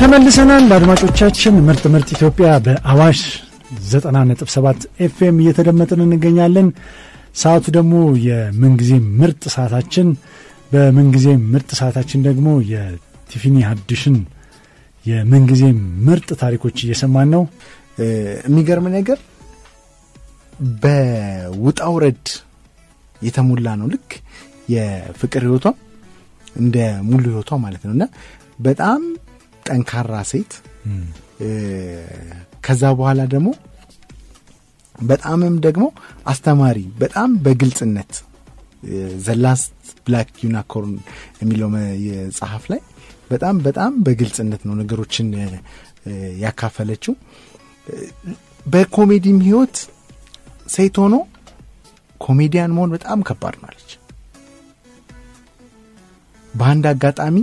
ተመልሰናል አድማጮቻችን። ምርጥ ምርጥ ኢትዮጵያ በአዋሽ 90.7 ኤፍኤም እየተደመጥን እንገኛለን። ሰዓቱ ደግሞ የምንጊዜ ምርጥ ሰዓታችን፣ በምንጊዜ ምርጥ ሰዓታችን ደግሞ የቲፊኒ ሀዲሽን የምንጊዜ ምርጥ ታሪኮች እየሰማን ነው። የሚገርም ነገር በውጣ ውረድ የተሞላ ነው። ልክ የፍቅር ህይወቷ እንደ ሙሉ ህይወቷ ማለት ነው እና በጣም ጠንካራ ሴት ከዛ በኋላ ደግሞ በጣምም ደግሞ አስተማሪ በጣም በግልጽነት ዘላስት ብላክ ዩናኮርን የሚለው ጸሐፍ ላይ በጣም በጣም በግልጽነት ነው ነገሮችን ያካፈለችው። በኮሜዲም ህይወት ሴት ሆኖ ኮሜዲያን መሆን በጣም ከባድ ናለች። በአንድ አጋጣሚ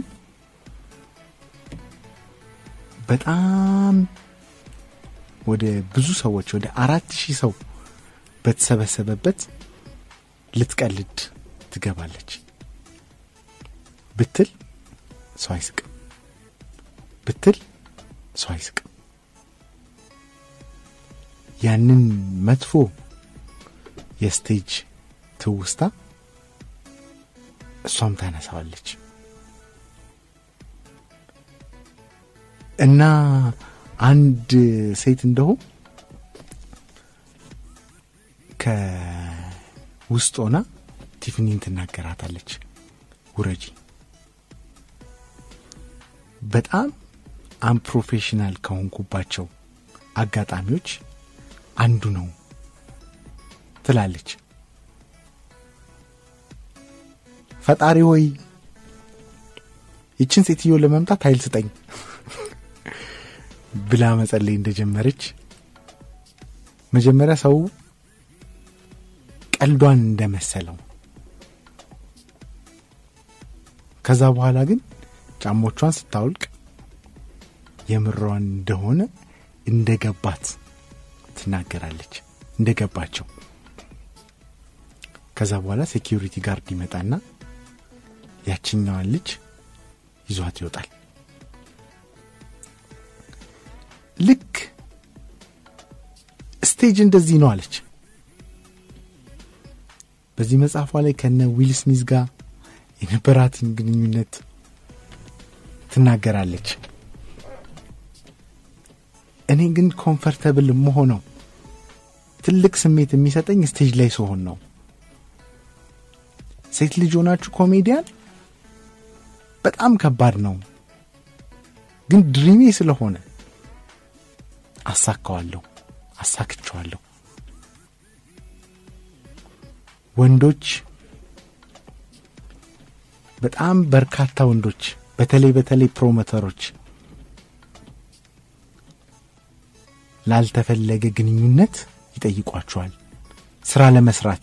በጣም ወደ ብዙ ሰዎች ወደ አራት ሺህ ሰው በተሰበሰበበት ልትቀልድ ትገባለች። ብትል ሰው አይስቅም፣ ብትል ሰው አይስቅም። ያንን መጥፎ የስቴጅ ትውስታ እሷም ታነሳዋለች እና አንድ ሴት እንደሁ ከውስጥ ሆና ቲፍኒን ትናገራታለች። ውረጂ፣ በጣም አንፕሮፌሽናል ከሆንኩባቸው አጋጣሚዎች አንዱ ነው ትላለች። ፈጣሪ ሆይ ይችን ሴትዮ ለመምጣት ኃይል ስጠኝ ብላ መጸለይ እንደጀመረች መጀመሪያ ሰው ቀልዷን እንደመሰለው ከዛ በኋላ ግን ጫሞቿን ስታውልቅ የምሯን እንደሆነ እንደገባት ትናገራለች። እንደገባቸው ከዛ በኋላ ሴኪሪቲ ጋርድ ይመጣና ያችኛዋን ልጅ ይዟት ይወጣል። ልክ ስቴጅ እንደዚህ ነው አለች። በዚህ መጽሐፏ ላይ ከነ ዊል ስሚዝ ጋር የነበራትን ግንኙነት ትናገራለች። እኔ ግን ኮምፈርተብል መሆነው ትልቅ ስሜት የሚሰጠኝ ስቴጅ ላይ ስሆን ነው። ሴት ልጅ ሆናችሁ ኮሜዲያን በጣም ከባድ ነው፣ ግን ድሪሜ ስለሆነ አሳካዋለሁ፣ አሳክቸዋለሁ። ወንዶች በጣም በርካታ ወንዶች በተለይ በተለይ ፕሮሞተሮች ላልተፈለገ ግንኙነት ይጠይቋቸዋል ስራ ለመስራት።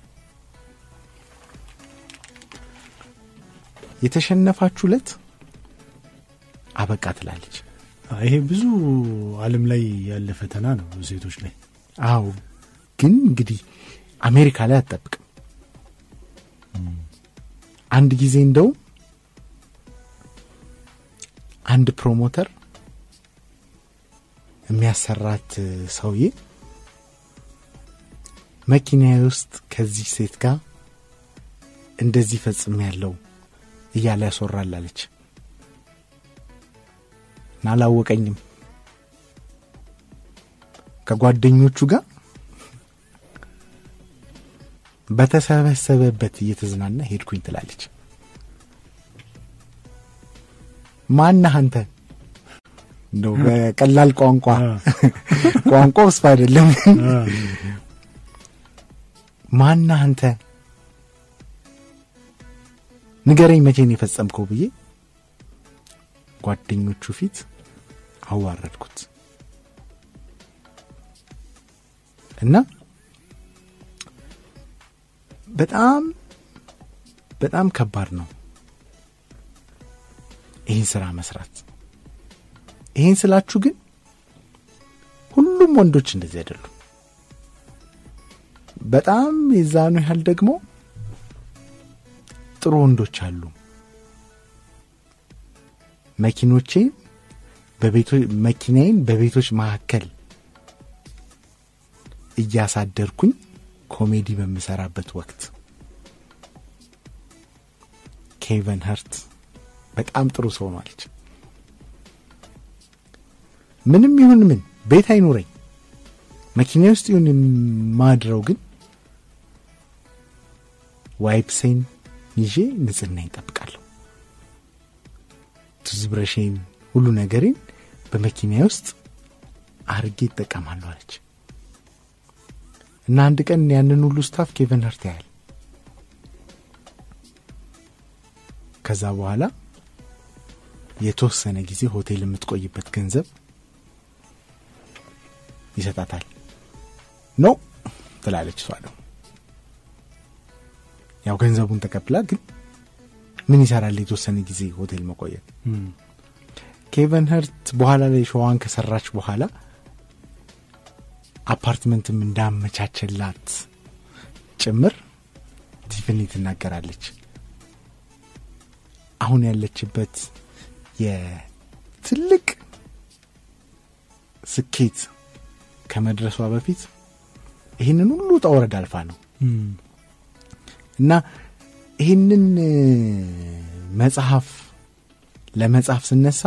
የተሸነፋችሁ ዕለት አበቃ ትላለች። ይሄ ብዙ ዓለም ላይ ያለ ፈተና ነው ሴቶች ላይ። አዎ፣ ግን እንግዲህ አሜሪካ ላይ አትጠብቅም። አንድ ጊዜ እንደው አንድ ፕሮሞተር የሚያሰራት ሰውዬ መኪናዬ ውስጥ ከዚህ ሴት ጋር እንደዚህ ፈጽም ያለው እያለ ያስወራል አለች እና አላወቀኝም። ከጓደኞቹ ጋር በተሰበሰበበት እየተዝናና ሄድኩኝ ትላለች። ማነህ አንተ? እንደው በቀላል ቋንቋ ቋንቋ ውስጥ አይደለም። ማነህ አንተ? ንገረኝ መቼን የፈጸምከው ብዬ ጓደኞቹ ፊት አዋረድኩት እና በጣም በጣም ከባድ ነው ይህን ስራ መስራት። ይህን ስላችሁ ግን ሁሉም ወንዶች እንደዚህ አይደሉም። በጣም የዛኑ ያህል ደግሞ ጥሩ ወንዶች አሉ። መኪኖቼን መኪናዬን በቤቶች መካከል እያሳደርኩኝ ኮሜዲ በምሰራበት ወቅት ኬቨን ሀርት በጣም ጥሩ ሰው ነው አለች። ምንም ይሁን ምን ቤት አይኑረኝ መኪና ውስጥ ይሁን የማድረው ግን ዋይፕሴን ይዤ ንጽህና ይጠብቃለሁ። ትዝብረሼን ሁሉ ነገሬን በመኪና ውስጥ አርጌ ይጠቀማለሁ አለች እና አንድ ቀን ያንን ሁሉ ስታፍ ኬቨን ሀርት ያያል። ከዛ በኋላ የተወሰነ ጊዜ ሆቴል የምትቆይበት ገንዘብ ይሰጣታል። ኖ ትላለች እሷ ደግሞ ያው ገንዘቡን ተቀብላ ግን ምን ይሰራል የተወሰነ ጊዜ ሆቴል መቆየት። ኬቨን ሀርት በኋላ ላይ ሸዋን ከሰራች በኋላ አፓርትመንትም እንዳመቻቸላት ጭምር ቲፍኒ ትናገራለች። አሁን ያለችበት የትልቅ ስኬት ከመድረሷ በፊት ይህንን ሁሉ ውጣ ውረድ አልፋ ነው እና ይህንን መጽሐፍ ለመጽሐፍ ስነሳ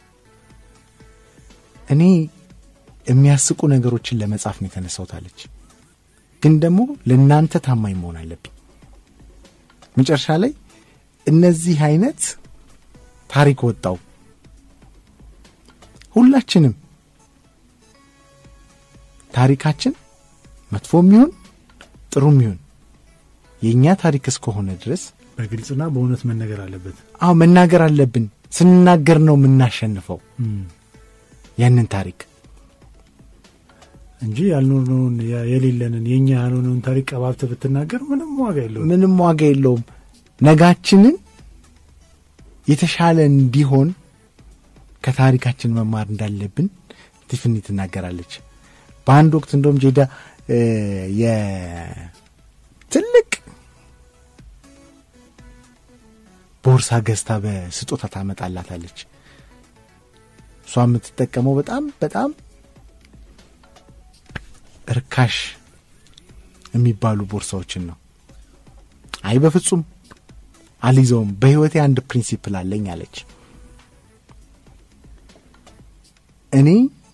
እኔ የሚያስቁ ነገሮችን ለመጻፍ ነው የተነሳውታለች። ግን ደግሞ ለእናንተ ታማኝ መሆን አለብኝ። መጨረሻ ላይ እነዚህ አይነት ታሪክ ወጣው። ሁላችንም ታሪካችን መጥፎም ይሁን ጥሩም ይሁን የእኛ ታሪክ እስከሆነ ድረስ በግልጽና በእውነት መነገር አለበት። አዎ መናገር አለብን። ስንናገር ነው የምናሸንፈው ያንን ታሪክ እንጂ ያልኖርነውን የሌለንን የእኛ ያልሆነውን ታሪክ ቀባብተ ብትናገር ምንም ዋጋ የለውም። ምንም ዋጋ የለውም። ነጋችንን የተሻለ እንዲሆን ከታሪካችን መማር እንዳለብን ቲፍኒ ትናገራለች። በአንድ ወቅት እንደውም ጄዳ የትልቅ ቦርሳ ገዝታ በስጦታ ታመጣላታለች። እሷ የምትጠቀመው በጣም በጣም ርካሽ የሚባሉ ቦርሳዎችን ነው። አይ በፍጹም አልይዘውም፣ በህይወቴ አንድ ፕሪንሲፕል አለኝ አለች። እኔ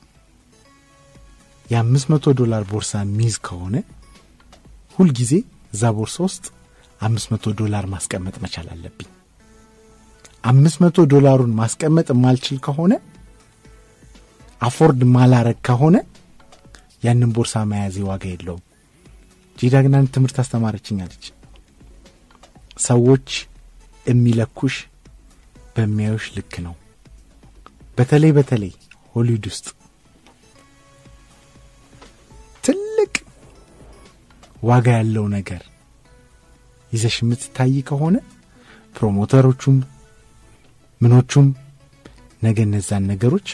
የአምስት መቶ ዶላር ቦርሳ የሚይዝ ከሆነ ሁልጊዜ እዛ ቦርሳ ውስጥ አምስት መቶ ዶላር ማስቀመጥ መቻል አለብኝ። አምስት መቶ ዶላሩን ማስቀመጥ የማልችል ከሆነ አፎርድ ማላረግ ከሆነ ያንን ቦርሳ መያዜ ዋጋ የለውም። ጄዳ ግን አንድ ትምህርት አስተማረችኝ አለች። ሰዎች የሚለኩሽ በሚያዩሽ ልክ ነው። በተለይ በተለይ ሆሊውድ ውስጥ ትልቅ ዋጋ ያለው ነገር ይዘሽ የምትታይ ከሆነ ፕሮሞተሮቹም ምኖቹም ነገ እነዛን ነገሮች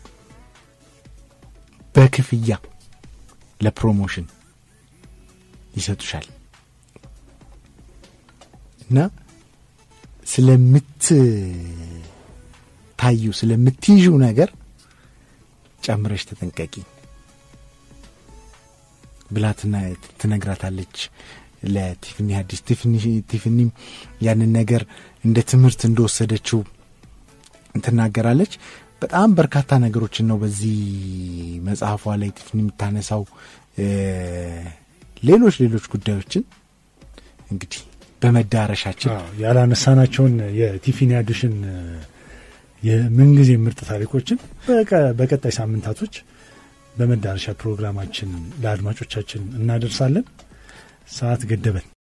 በክፍያ ለፕሮሞሽን ይሰጡሻል እና ስለምትታዩ ስለምትይዡ ነገር ጨምረሽ ተጠንቀቂ ብላ ትነግራታለች ለቲፍኒ ሀዲስ። ቲፍኒም ያንን ነገር እንደ ትምህርት እንደወሰደችው ትናገራለች። በጣም በርካታ ነገሮችን ነው በዚህ መጽሐፏ ላይ ቲፍኒ የምታነሳው። ሌሎች ሌሎች ጉዳዮችን እንግዲህ በመዳረሻችን ያላነሳናቸውን የቲፍኒ ሀዲስን የምንጊዜ ምርጥ ታሪኮችን በቀጣይ ሳምንታቶች በመዳረሻ ፕሮግራማችን ለአድማጮቻችን እናደርሳለን። ሰዓት ገደበን።